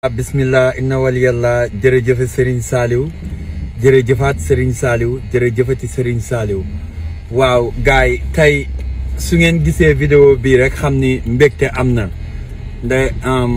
bismillah inna waliyallah jërëjëfe Serigne Saliou jërëjëfaat Serigne Saliou jërëjëfati Serigne Saliou waaw gars yi tey su ngeen gisee vidéo bii rek xam ni mbégte am na nde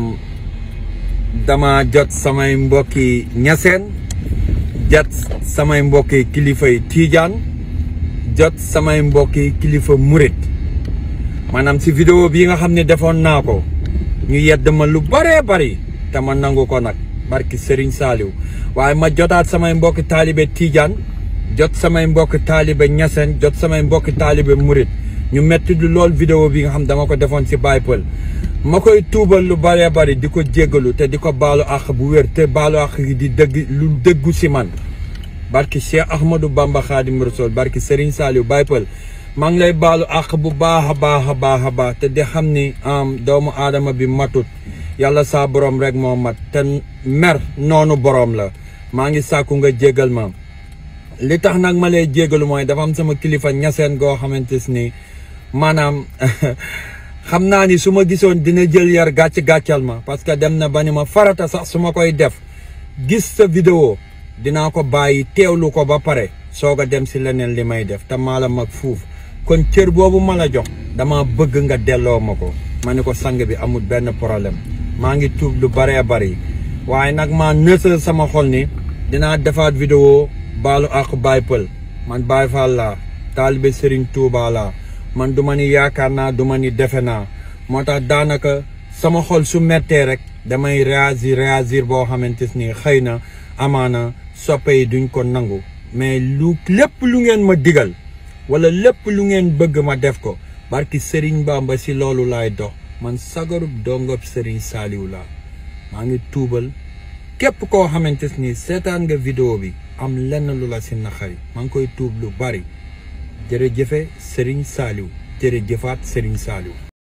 dama jot samay mbokki ñaseen jot samay mbokki kilifay tiijaan jot samay mbokki kilifa murit maanaam si vidéo bii nga xam ne defoon naa ko ñu yedd ma lu bëree bëri te ma nangu ko nag barki Serigne Saliou waaye ma jotaat samay mbokki taalibe Tidiane jot samay mbokki taalibe Ñaseen jot samay mbokki taalibe Murit ñu metti lu lool vidéo bi nga xam dama ko defoon ci Baye Peul ma koy tuubal lu bëree bëri di ko jéggalu te di ko baalu àq bu wér te baalu àq yi di dëgg lu dëggu si man barki Cheikh Ahmadou Bamba Khadim Rasoul barki Serigne Saliou Baye Peul maa ngi lay baalu àq bu baax a baax a baax a baax te di xam ni doomu aadama bi matut yàlla saa borom rek moo mat te mer noonu borom la maa ngi sàkku nga jégal ma li tax nag ma lay jégalu mooy dafa am sama kilifa ñaseen goo xamante ni maanaam xam naa ni su ma gisoon dina jël yar gàcc gàccal ma parce que dem na ba ni ma farata sax su ma koy def gis sa vidéo dinaa ko bàyyi teewlu ko ba pare soog a dem si leneen li may def te maa la mag fuuf kon cër boobu ma la jox dama bëgg nga delloo ma ko ma ne ko sang bi amul benn problème maa ngi tuub lu bëree bëri waaye nag maa nësal sama xol ni dinaa defaat vidéo baalu ak Baye Peul man Baye Fall laa taalibe Serigne Touba laa man du ma ni yaakaar naa du ma ni defe naa moo tax daanaka sama xol su mettee rek damay réagir réagir boo xamante ni xëy na amaana soppe yi duñ ko nangu mais lu lépp lu ngeen ma digal wala lépp lu ngeen bëgg ma def ko barki Serigne Bamba si loolu laay dox man sagarub dongob Serigne Saliou laa maa ngi tuubal képp koo xamante ni seetaan nga vidéo bi am lenn lu la si naxari maa ngi koy tuub lu bari jërëjëfe Serigne Saliou jërëjëfaat Serigne Saliou